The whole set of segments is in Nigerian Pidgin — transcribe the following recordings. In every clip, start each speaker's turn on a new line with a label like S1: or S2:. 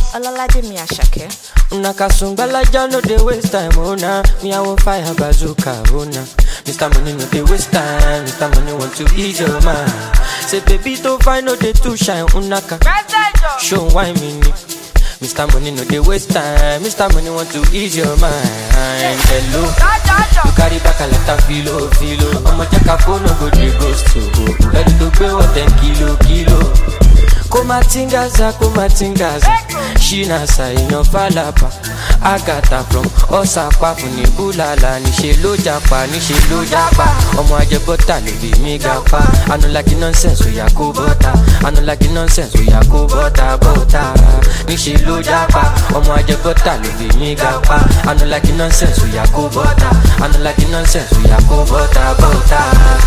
S1: Olalaje mi Asake.
S2: Una kasungbalaja no dey waste time, oh nah. Me I want fire bazooka, oh nah. Mr. Money no dey waste time, Mr. Money want to ease your mind. Say baby to find no dey too shine, unaka. Show why me ni. Mr. Money no dey waste time, Mr. Money want to ease your mind. Hello, you carry back a lot of filo, filo. I'ma check a phone, no go dey ghost to. Ready to pay what ten kilo, kilo. kumatingaza kumatingaza shinasa èèyàn falapa agata from ọsàpá fún ní búlàlà níṣẹ ló japa níṣẹ ló japa ọmọ ajẹbọta ló bí mi ga pa anulaki nonsense oya kó bọta anulaki nonsense oya kó bọta bọta níṣẹ ló japa ọmọ ajẹbọta ló bí mi ga pa anulaki nonsense oya kó bọta anulaki nonsense oya kó bọta bọta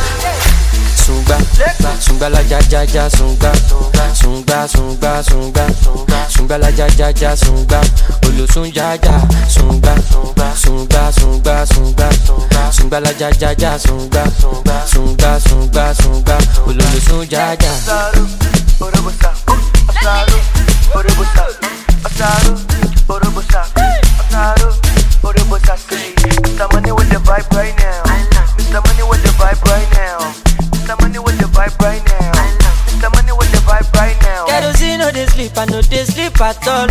S2: sungba sungba la ja ja ja sungba sungba sungba sungba sungba la ja ja ja sungba olosun ja ja sungba sungba sungba sungba sungba la ja ja ja sungba sungba sungba sungba olosun ja ja.
S3: Asaru, Orobosa, Asaru, Orobosa, Asaru, Orobosa, Asaru, Orobosa. Say, Mr. Money with the vibe right now. Mr. Money with the vibe right now. Mr. Money with the vibe right now. Mr. Money with the vibe right now.
S2: kerosene no dey sleep i no dey sleep at all.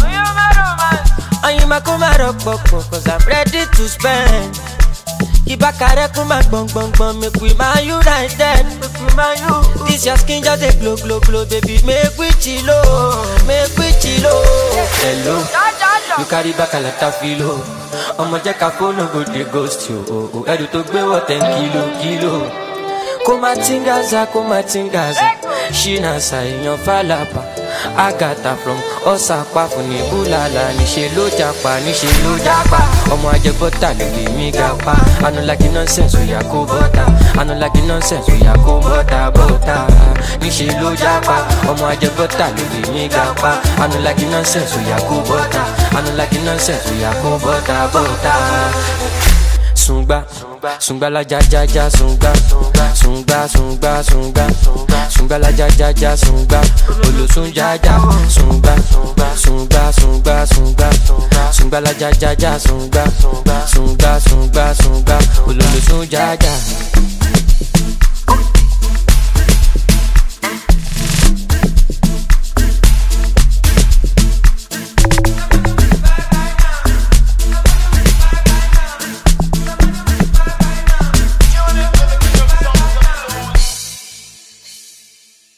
S2: Oyinma kó má rọpòpò cause i'm ready to spend. Ìbákarẹ́ kún máa gbọ̀n gbọ̀n gbọ̀n make we man united. This your skin just dey glow glow glow baby make we chilo make we chilo. Hello, you carry back a lot of filo. Ọmọ jẹ́ ká fóònù go dey ghost you. o, o. Ẹrù tó gbé wọ̀ ten kilo kilo. Kó má tingaza kó má tingaza. Ṣínà ṣàìyàn fàlàpà. Agatha from ọ̀sàpá fún ní búlàlà. Níṣe ló japa níṣe ló japa. Ọmọ ajẹbọ́tà ló lè mí ga pa. Anulagi nonsense oya kó bọ́tà. Anulagi nonsense oya kó bọ́tà bọ́tà. Níṣe ló japa. Ọmọ ajẹbọ́tà ló lè mí ga pa. Anulagi nonsense oya kó bọ́tà. Anulagi nonsense oya kó bọ́tà bọ́tà sungba sungba la ja ja ja sungba sungba sungba sungba sungba la ja ja ja sungba olosun ja ja sungba sungba sungba sungba sungba la ja ja ja sungba sungba sungba sungba ololosun ja ja.